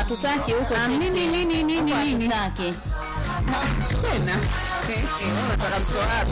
hatutaki huko Ah, sisi. nini, nini, nini, Huko nini? hatutaki. tena Eh, eh, wewe unataka mtoa wapi?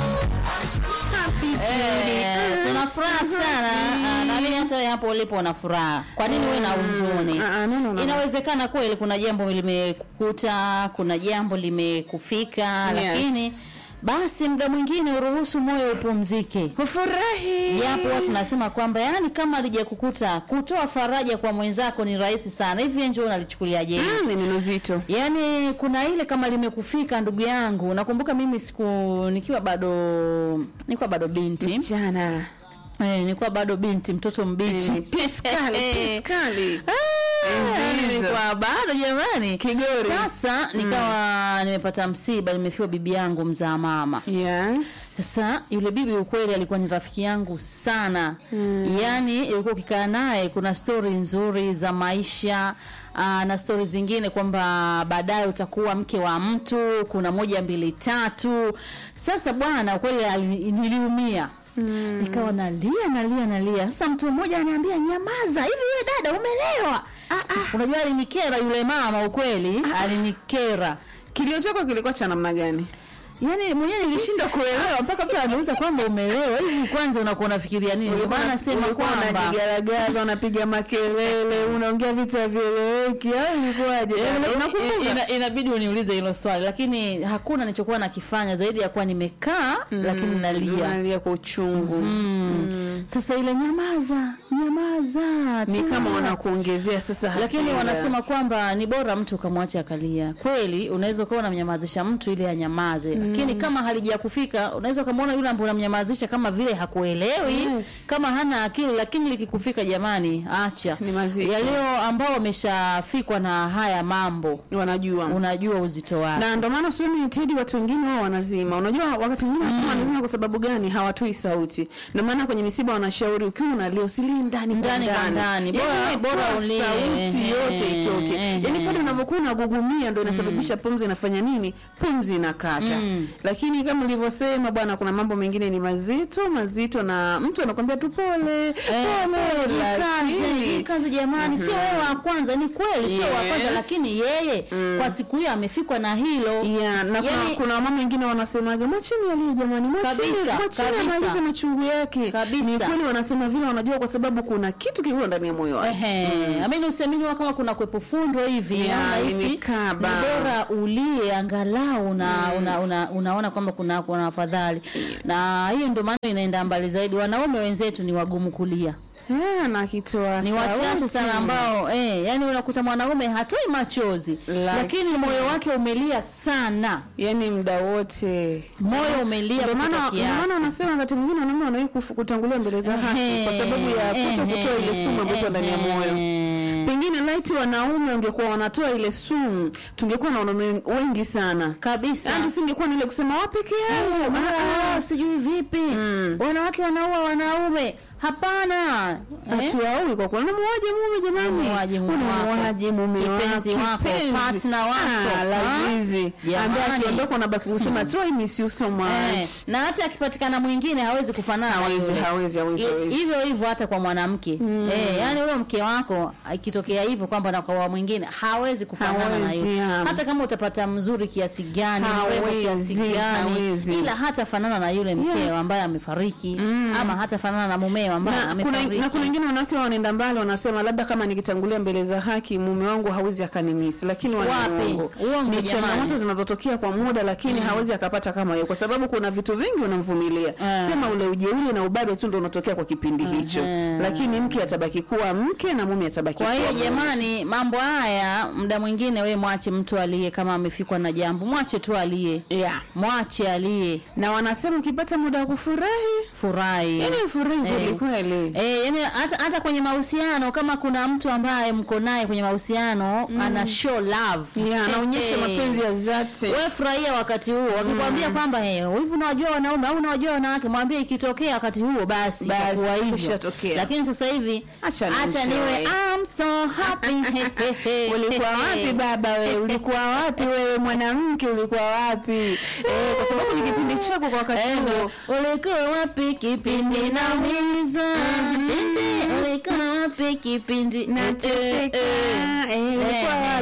Happy Judy. Eh, tuna furaha sana Ah, naamini hata wewe hapo ulipo una furaha kwa nini wewe na huzuni Ah, ah, no, no, no. inawezekana kweli kuna jambo limekukuta kuna jambo limekufika Yes. lakini basi muda mwingine uruhusu moyo upumzike Ufurahi. japo watu tunasema kwamba yani kama alijakukuta kutoa faraja kwa mwenzako ni rahisi sana hivi nje unalichukuliaje hili? Mm, ni neno zito. Yaani kuna ile kama limekufika ndugu yangu. Nakumbuka mimi siku nikiwa bado nilikuwa bado binti. Msichana. Eh, nilikuwa bado binti, mtoto mbichi. Eh, Piskali, Eh. piskali. Ah, Enzi hizo. nilikuwa bado jamani. Kigori. Sasa nikawa nimepata msiba, nimefiwa bibi yangu mzaa mama. Yes. Sasa yule bibi ukweli alikuwa ni rafiki yangu sana mm. Yaani ilikuwa ukikaa naye kuna stori nzuri za maisha aa, na stori zingine kwamba baadaye utakuwa mke wa mtu, kuna moja mbili tatu. Sasa bwana ukweli ali- niliumia Mm. Nikawa nalia nalia nalia. Sasa mtu mmoja ananiambia nyamaza, hivi wewe dada umelewa? Ah, ah. Unajua alinikera yule mama ukweli, alinikera. Kilio chako kilikuwa cha namna gani? Yaani mwenyewe nilishindwa kuelewa mpaka mtu anauliza kwamba umelewa hivi, kwanza unakuwa unafikiria nini? Ndio maana nasema Ulikuwa kwamba unajigaragaza, unapiga makelele, unaongea vitu havieleweki au ilikuwaje? Eh, Unakumbuka? ina- inabidi uniulize hilo swali, lakini hakuna nilichokuwa nakifanya zaidi ya kuwa nimekaa lakini nalia. Unalia kwa uchungu. Mm. Sasa ile nyamaza, nyamaza, Ni kama tulia. wanakuongezea sasa hasira. lakini wanasema kwamba ni bora mtu ukamwacha akalia. Kweli unaweza ukawa unamnyamazisha mtu ili anyamaze, lakini kama halijakufika unaweza ukamwona yule ambaye unamnyamazisha kama vile hakuelewi, Yes. kama hana akili, lakini likikufika, jamani, acha Ni mazito. yalio ambao wameshafikwa na haya mambo, wanajua. unajua uzito wake. na ndo maana usemi Tedi, watu wengine wao wanazima. Unajua wakati mwingine wanasema wanazima kwa sababu gani? Hawatoi sauti. Ndio maana kwenye misiba wanashauri ukiwa unalia usilie ndani kwa Ndani kwa ndani. Bora- Yaani, bora toa ulie. sauti Ehe, yote itoke. ehe. Yaani pale unavyokuwa unagugumia ndio inasababisha pumzi inafanya nini? Pumzi inakata. Mm. Lakini kama ulivyosema bwana, kuna mambo mengine ni mazito mazito, na mtu anakwambia tu pole Eh, pole, jikaze, lakini- jikaze jamani, sio wewe wa kwanza. Ni kweli sio wa kwanza, Yes. lakini yeye kwa siku hiyo amefikwa na hilo. Yeah, na kuna, Yaani- kuna mama wengine wanasemaga mwacheni alie jamani, mwacheni Kabisa, mwacheni kabisa. amalize machungu yake. Kabisa. Ni kweli wanasema vile, wanajua kwa sababu kuna kitu kikubwa ndani ya moyo wake. Ehe, amini usiamini kama kuna kwepo fundo hivi Yeah, unahisi ni imekaba. bora ulie angalau una, una, una, unaona kwamba kuna kuna afadhali na hiyo ndio maana inaenda mbali zaidi. Wanaume wenzetu ni wagumu kulia, Eh, na akitoa ni wachache sauti. sana ambao eh, yani unakuta mwanaume hatoi machozi Lakini- lakini moyo wake umelia sana, yani muda wote moyo umelia ndio maana kupita ndio maana kiasi. wanasema wakati mwingine wanaume wanawahi kufu- kutangulia mbele za haki kwa sababu ya kuto kutoa ile sumu ambayo iko ndani ya moyo. Ehe. Pengine laiti wanaume wangekuwa wanatoa ile sumu, tungekuwa na wanaume wengi sana kabisa Yaani tusingekuwa na ile kusema wa peke yao. Ah, ah, sijui vipi Mm. wanawake wanaua wanaume hapana eh? hatuaui kwa kweli. Unamuaje mume jamani? Unamuaje mume wako? Unamuaje mume Kipenzi wako? wako, Kipenzi. partner wako, Ah, ha? lazizi. Jamani. Ambaye akiondoka unabaki kusema tu I miss you so much. Eh, na hata akipatikana mwingine hawezi kufanana na Hawezi, yule. hawezi, hawezi, I- hawezi. hivyo hivyo hata kwa mwanamke eh, yani huyo mke wako ikitokea hivyo kwamba na kwa mwingine hawezi kufanana na Hawezi, yule yeah. hata kama utapata mzuri kiasi gani mrembo kiasi Hawezi, gani hawezi. ila hata fanana na yule mkeo ambaye amefariki ama hata fanana na mumeo ambaye na kuna, amefariki na kuna wengine wanawake wanaenda mbali wanasema labda kama nikitangulia mbele za haki mume wangu hawezi akanimisi, lakini wana Wapi? uongo. Uongo, Ni jamani. changamoto zinazotokea kwa muda, lakini hawezi akapata kama yeye, kwa sababu kuna vitu vingi unamvumilia. Ah. Sema ule ujeuri na ubabe tu ndio unatokea kwa kipindi hicho, lakini mke atabaki kuwa mke na mume atabaki Kwa kuwa hiyo mume. jamani, mambo haya muda mwingine we mwache mtu aliye, kama amefikwa na jambo, mwache tu aliye, yeah. mwache aliye, na wanasema ukipata muda wa kufurahi, furahi. yani furahi kweli Eh. kweli. Eh, yani hata hata kwenye mahusiano kama kuna mtu ambaye mko naye kwenye mahusiano ana show love. Yeah, anaonyesha Eh, mapenzi ya dhati. wewe furahia wakati huo. Wakikwambia kwamba eh, hivi unawajua wanaume au unawajua wanawake, mwambie ikitokea wakati huo basi Basi, itakuwa hivyo. kishatokea. Lakini sasa hivi Acha acha nienjoy. niwe I'm so happy. ulikuwa wapi baba wewe ulikuwa wapi wewe mwanamke ulikuwa wapi eh, kwa sababu ni kipindi chako kwa wakati huo ulikuwa wapi kipindi naumiza Tete, ulikuwa wapi kipindi nateseka Eh, eh, eh, ulikuwa eh, wapi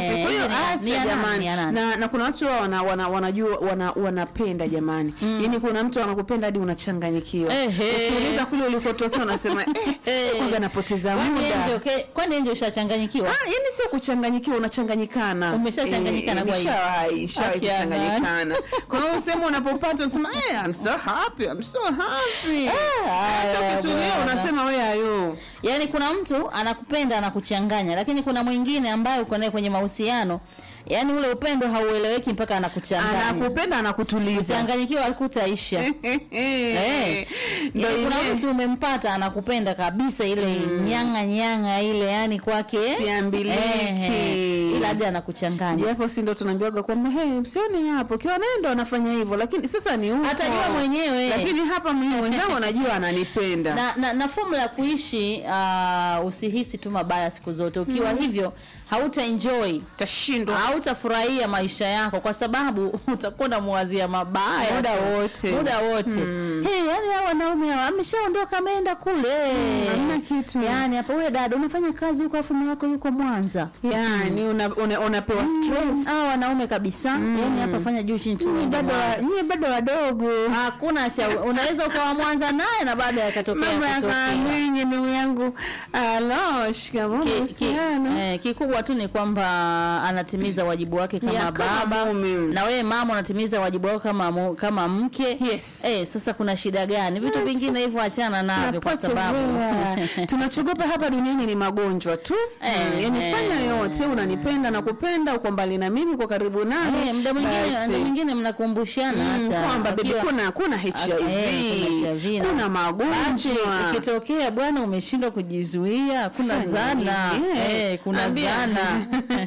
ni- ni acha ya nani, jamani ya nani? na, na kuna watu wao wana, wana, wanajua wana, wanapenda jamani yaani kuna mtu anakupenda hadi unachanganyikiwa Ehe. ukiuliza kule ulikotokea unasema eh, Eh. kwanza napoteza Kwani muda Angel, ke- kwani Angel ushachanganyikiwa Ah, yani sio kuchanganyikiwa unachanganyikana Umeshachanganyikana Eh, kwa hiyo? nishawahi nishawahi Aki ya kuchanganyikana kwa hiyo usema unapopata unasema eh, I'm so happy I'm so happy hata haya ukitulia bwana. unasema we ayo yaani kuna mtu anakupenda anakuchanganya lakini kuna mwingine ambaye uko naye kwenye mahusiano yaani ule upendo haueleweki mpaka anakuchanganya anakupenda anakutuliza changanyikiwa alikutaisha Eh. Ndio Yaani kuna ile mtu umempata anakupenda kabisa ile nyanga nyanga ile yani kwake Siambiliki. eh, ila hadi anakuchanganya japo si ndo tunaambiwaga kwamba hey, msione hapo kiwa naye ndo anafanya hivyo lakini sasa ni huko Atajua mwenyewe. lakini hapa mimi wenzangu anajua ananipenda na, na, na fomula ya kuishi uh, usihisi tu mabaya siku zote ukiwa hivyo hauta enjoy tashindwa hautafurahia maisha yako kwa sababu utakuwa unamwazia mabaya Muda tu. wote. muda wote hey, yani hao wanaume hawa ameshaondoka ameenda kule hamna kitu. yani hapa wewe dada unafanya kazi huko afu mume wako yuko Mwanza yani una, una, unapewa stress hao wanaume kabisa yani hapa fanya juu chini tu Nyie uende bado wa- Mwanza. nyie bado wadogo hakuna cha unaweza ukawa Mwanza naye na baada yakatokea mama kutokea. yakamenye ndugu yangu alo shikamoo Ki- ki- mahusiano eh, kikubwa tu ni kwamba anatimiza wajibu wake kama Ya, kama baba mume. na wewe mama unatimiza wajibu wako kama mu, kama mke Yes. eh, sasa kuna shida gani vitu Yes. vingine hivyo achana navyo kwa sababu Tunapotezea. tunachogopa hapa duniani ni magonjwa tu Eh, Mm, yani eh. fanya yote unanipenda na kupenda uko mbali na mimi uko karibu nami Eh, muda mwingine basi. muda mwingine mnakumbushana Mm, hata kwamba baby wakiwa- kuna kuna HIV Eh, kuna HIV na- kuna basi magonjwa ikitokea bwana umeshindwa kujizuia kuna Fanya zana nini? eh, kuna Ambia. zana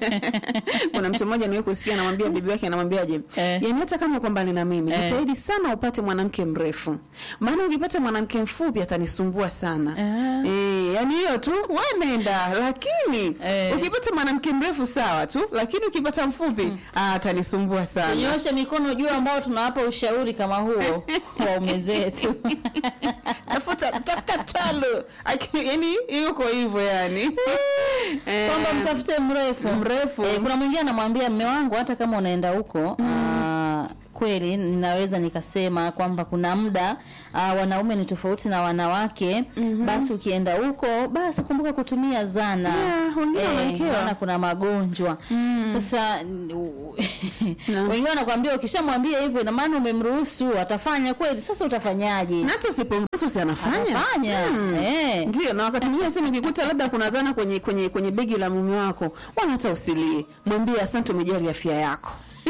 kuna mtu mmoja niwe kusikia anamwambia bibi yake anamwambiaje Eh. yani hata kama uko mbali na mimi Eh. jitahidi sana upate mwanamke mrefu maana ukipata mwanamke mfupi atanisumbua sana Ah. eh, yani hiyo tu wanenda lakini Eh. ukipata mwanamke mrefu sawa tu lakini ukipata mfupi ah, atanisumbua sana tunyoshe mikono juu ambao tunawapa ushauri kama huo waume zetu tafuta tafuta talo Aki- yani yuko hivyo yani Eh, kwamba mtafute mrefu Mrefu. Eh, kuna mwingine anamwambia mme wangu hata kama unaenda huko ah, kweli ninaweza nikasema kwamba kuna muda ah, wanaume ni tofauti na wanawake basi ukienda huko basi kumbuka kutumia zana Yeah, wengine wanawekewa. maana kuna magonjwa sasa n- u- Na. wengine wanakuambia ukishamwambia hivyo ina maana umemruhusu atafanya kweli sasa utafanyaje na hata usipomruhusu si anafanya atafanya Mm. eh. ndio na wakati mwingine sema ukikuta labda kuna zana kwenye kwenye kwenye begi la mume wako wana hata usilie mwambie asante umejali afya yako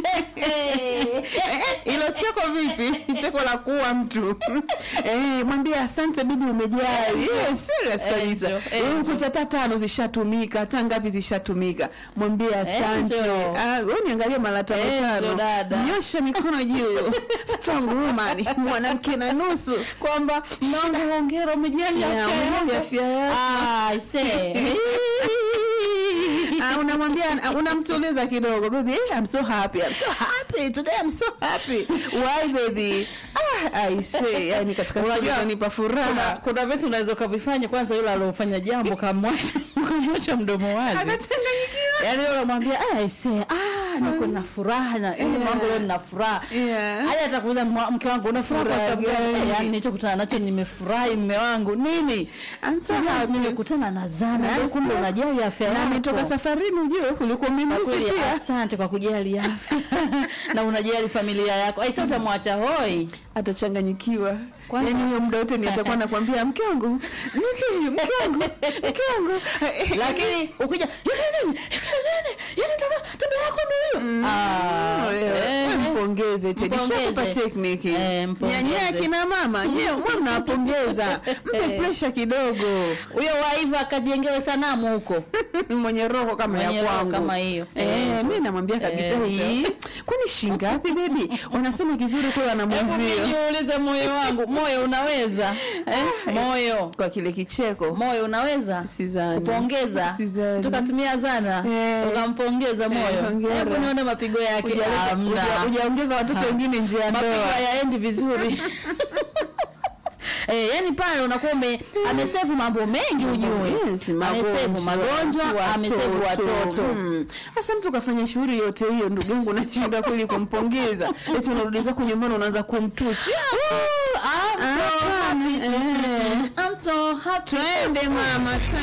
ilo cheko vipi cheko la kuua mtu eh, mwambie asante bibi umejali Eh, serious kabisa Angel, Eh, angel. ukuta hata tano zishatumika hata ngapi zishatumika mwambie asante Angel. Ah, wewe niangalie mara tano Angel, tano dada. nyosha mikono juu strong woman mwanamke na nusu kwamba nangu hongera umejali Yeah, afya umejali yako. afya yako. Ah, I say. Ah, unamwambia unamtuliza kidogo baby I'm so happy I'm so happy today I'm so happy why baby ah, I say yani katika Unajua, siku nipa kuna, furaha kuna vitu unaweza ukavifanya kwanza yule aliofanya jambo kamwacha kamwacha mdomo wazi anachanganyikiwa yaani yule unamwambia ah, I say, ah, niko na furaha na yaani Yeah. wangu leo nina furaha Yeah. hadi atakuuliza mwa- mke wangu una furaha kwa Furaha sababu gani gani? Eh, yaani nilichokutana nacho nimefurahi mme wangu nini I'm so Ah, happy nimekutana na zana yaani Yes, kumbe yes. unajali afya na yako ametoka safarini ujue ulikuwa Kwa mimi kweli pia asante kwa kujali afya na unajali familia yako aisa utamwacha hoi atachanganyikiwa Kwanza- yani huyo muda wote ni atakuwa nakwambia mke wangu mke mke wangu mke wangu lakini ukija "Yule nini? Yule nini? Yule tabia- tabia yako ndio hiyo Ah, Wewe, eh, wewe mpongeze Teddy, Mpongeze. shakupa tekniki Eh, mpongeze. nyanyia kina mama nyewe mwe mnawapongeza mpe presha kidogo huyo waiva akajengewe sanamu huko mwenye roho kama Mwenye ya roho kwangu kama hiyo. eh, Eh, mi namwambia kabisa eh, hii kwani shingapi bebi wanasema kizuri kwa wana Hebu mwenzio nijiulize moyo wangu moyo unaweza eh? moyo kwa kile kicheko moyo unaweza Sidhani. kupongeza Sidhani. tukatumia zana Eh. ukampongeza moyo hongera. hebu nione mapigo yake Hujaleta- Hamna. huja- hujaongeza watoto wengine nje ya mapigo ndoa hayaendi vizuri eh, yani pale unakuwa ume amesevu mambo mengi ujue Yes, amesevu magonjwa amesevu watoto Mm. Sasa mtu kafanya shughuli yote hiyo, ndugu yangu, nashinda kweli kumpongeza. Eti unarudi zako nyumbani unaanza kumtusi. I'm so Ah, happy. eh. I'm so happy. Twende mama, twende.